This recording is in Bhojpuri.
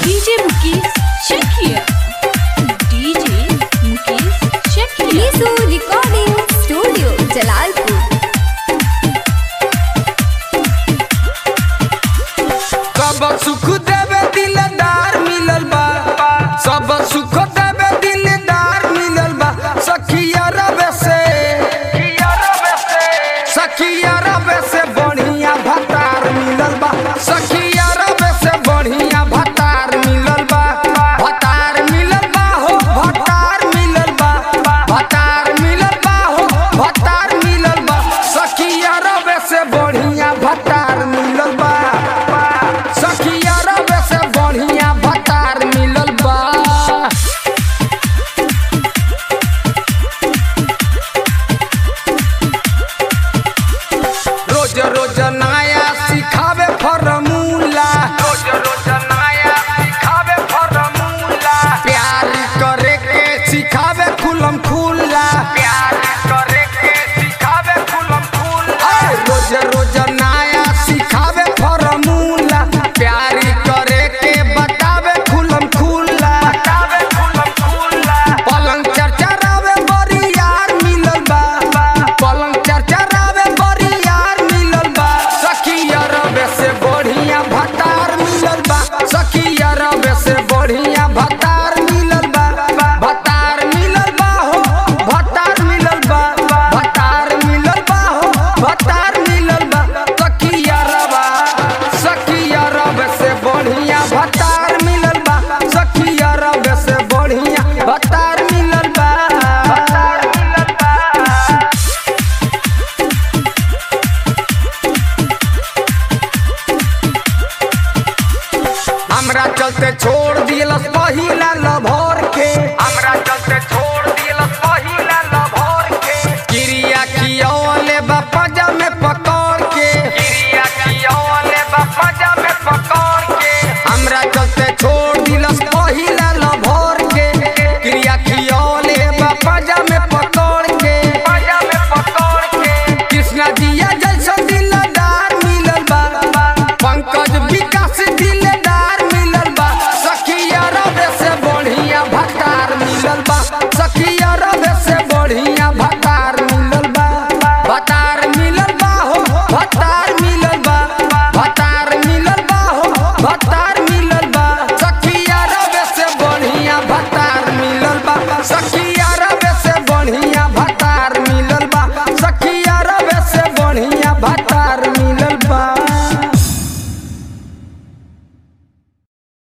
DJ Mukesh Chekia. DJ Mukesh Chekia. Nisu Recording Studio, Jalalpur. सब सुख देवे दिलदार मिलल बा सब सुख देवे दिलदार मिलल बा सखिया रवे से सखिया रवे से बढ़िया भतार मिलल बा सखिया रवे से बढ़िया भतार मिलल बा भतार मिलल बा हो भतार मिलल बा भतार मिलल बा हो भतार मिलल बा सखिया रवे से बढ़िया भतार मिलल बा सखिया रवे से बढ़िया भतार मिलल बा रोज रोज नया सिखावे फॉर्मूला रोज रोज नया सिखावे फॉर्मूला प्यार करे के सिखावे खुलम खुला प्यार करे के सिखावे खुलम खुला रोज रोज नया सिखावे फॉर्मूला प्यार करे के बतावे खुलम खुला बतावे खुलम खुला पलंग चरचरावे बड़ी यार मिलल बा पलंग चरचरावे बड़ी यार मिलल बा सखिया रवे से बढ़िया भतार मिलल बा सखिया रवे से बढ़िया भतार मिलल बा भतार मिलल बा हो भतार मिलल बा भतार मिलल बा हो भतार मिलल बा सखिया रवा सखिया रवे से बढ़िया भतार मिलल बा सखिया रवे से बढ़िया भतार मिलल बा भतार मिलल बा हमरा चलते छोड़ दिलस पहिला लभ